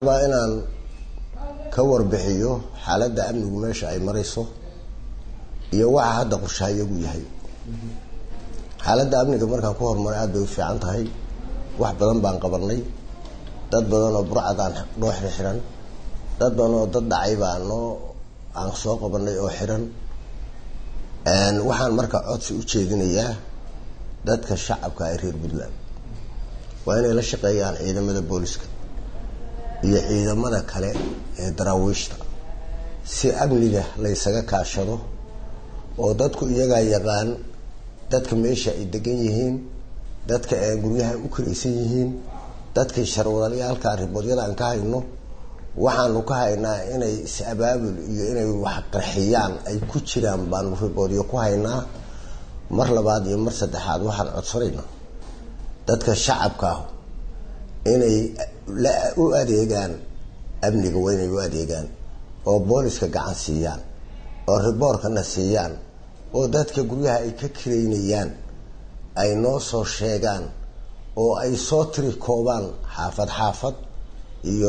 waa inaan ka warbixiyo xaaladda amnigu meesha ay marayso iyo waxa hadda qorshahayagu yahay xaaladda amniga markaan ku horumaray aada bay u fiican tahay wax badan baan qabanay dad badan oo burcadaan noo xirxiran dad badan oo dad dhacay baa noo aan soo qabanay oo xiran waxaan marka codsi u jeedinayaa dadka shacabka ee reer puntland waa inay la shaqeeyaan ciidamada booliska iyo ciidamada kale ee daraawiishta si amniga laysaga kaashado oo dadku iyagaa yaqaan dadka meesha ay degan yihiin dadka ay guryaha u karaysan yihiin dadkii sharwadaliyaalka riboodyada aan ka hayno waxaanu ka haynaa inay is-abaabul iyo inay wax qarxiyaan ay ku jiraan baanu riboodyo ku haynaa mar labaad iyo mar saddexaad waxaan codsanaynaa dadka shacabka ah inay u adeegaan amniga waa inay u adeegaan oo booliska gacan siiyaan oo riboorkana siiyaan oo dadka guryaha ay ka kiraynayaan ay noo soo sheegaan oo ay soo tiri koobaan xaafad xaafad iyo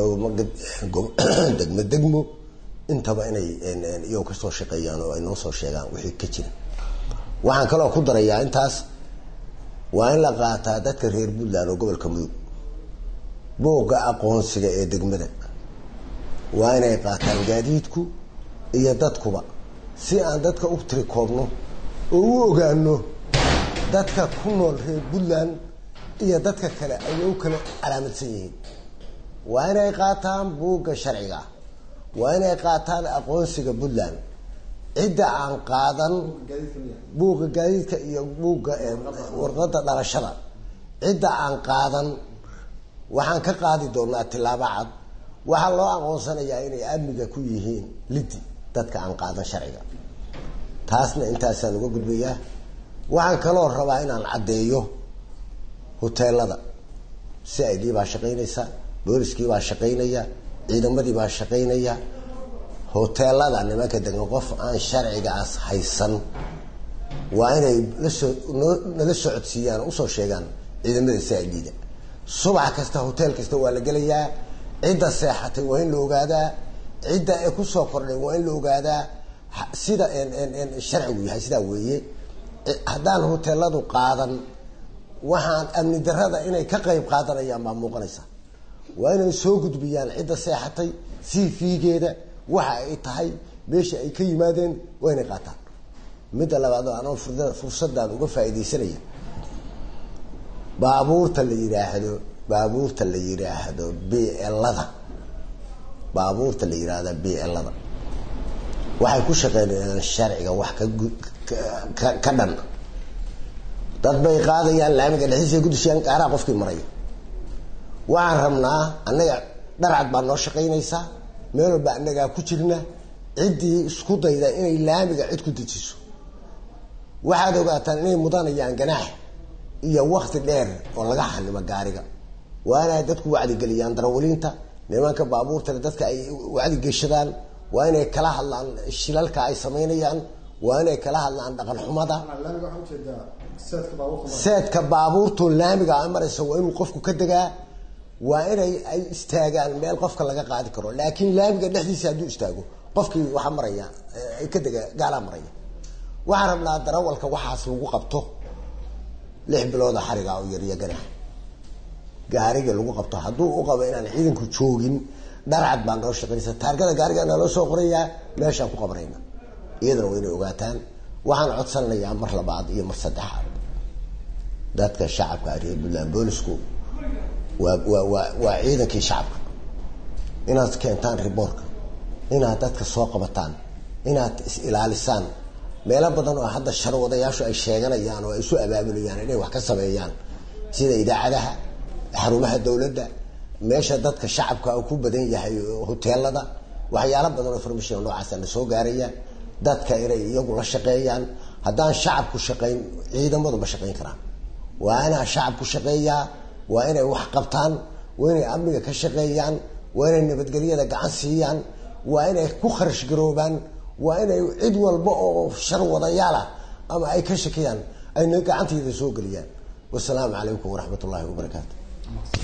degmo degmo intaba inay iyago kasoo shaqeeyaan oo ay noo soo sheegaan wixii ka jira waxaan kaloo ku darayaa intaas waa in la qaataa dadka reer puntland oo gobolka mudug boogga aqoonsiga ee degmada waa inay qaataan gaadiidku iyo dadkuba si aan dadka u tiri koobno oo u ogaano dadka ku nool reer puntland iyo dadka kale ay u kala calaamadsan yihiin waa inay qaataan buugga sharciga waa inay qaataan aqoonsiga puntland cidda aan qaadan buugga gaadiidka iyo buugga warqadda dhalashada cidda aan qaadan waxaan ka qaadi doonaa tilaabo cad waxaa loo aqoonsanayaa inay amniga ku yihiin lidi dadka aan qaadan sharciga taasna intaasaan uga gudbayaa waxaan kaloo rabaa inaan caddeeyo hoteelada si i d baa shaqaynaysa booliskii baa shaqaynaya ciidamadii baa shaqaynaya hoteelada nimanka degan qof aan sharcigaas haysan waa inay lasoo nala socodsiiyaan usoo sheegaan ciidamada si i d-da subax kasta hotel kasta waa la gelayaa cidda seexatay waa in la ogaadaa cidda ay kusoo kordhay waa in la ogaadaa sida sharcigu yahay sidaa weeye haddaan hoteeladu qaadan waxaan amni darada inay ka qayb qaadanayaan baa muuqanaysa waa inay soo gudbiyaan cidda seexatay cv-geeda waxa ay tahay meesha ay ka yimaadeen waa inay qaataan midda labaad oo anoo fursadaan uga faaidaysanaya baabuurta la yidhaahdo baabuurta la yidhaahdo blada baabuurta la yidhaahda blada waxay ku shaqeynayaan sharciga wax ka ka dhan dad bay qaadayaan laamiga dhexdiisa ku dishayaan gaaraha qofkii maraya waxaan rabnaa annaga dharcad baa noo shaqaynaysaa meel walba annagaa ku jirna ciddii isku dayda inay laamiga cid ku dejiso waxaad ogaataan inay mudanayaan ganaax iyo wakti dheer oo laga xanimo gaariga waa inay dadku wacdigeliyaan darawaliinta nimanka baabuurtale dadka ay wacdigeshadaan waa inay kala hadlaan shilalka ay samaynayaan waa inay kala hadlaan dhaqan xumada seedka baabuurtu laamiga a maraysa waa inuu qofku ka degaa waa inay ay istaagaan meel qofka laga qaadi karo laakiin laamiga dhexdiisa hadduu istaago qofkii waxaa maraya ka dega gaalaa maraya waxaan rabnaa darawalka waxaas lagu qabto lix bilooda xariga oo yariyo ganax gaariga lagu qabto hadduu u qabo inaan ciidanku joogin dharcad baa noo shaqaynaysa taargada gaariga naloo soo qorayaa meeshaan ku qabanayna iyadana waa inay ogaataan waxaan codsanayaa mar labaad iyo mar saddexaad dadka shacabka reer puntland boolisku waa waa waa waa ciidankii shacabka inaad keentaan riboorka inaad dadka soo qabataan inaad is ilaalisaan meelo badan oo hadda sharwadayaashu ay sheeganayaan oo ay isu abaabulayaan inay wax ka sameeyaan sida idaacadaha xarumaha dowladda meesha dadka shacabka ku badan yahay hoteelada waxyaalo badan oo information noocaasa na soo gaaraya dadka inay iyagu la shaqeeyaan haddaan shacabku shaqayn ciidamadu ma shaqayn karaan waa inaa shacabku shaqeeyaa waa inay wax qabtaan waa inay amniga ka shaqeeyaan waa inay nabadgelyada gacan siiyaan waa inay ku kharash garoobaan waa inay cid walba oo shar wadayaalah ama ay ka shakiyaan ayna gacantayda soo geliyaan wasalaamu calaykum waraxmat ullaahi wabarakaatu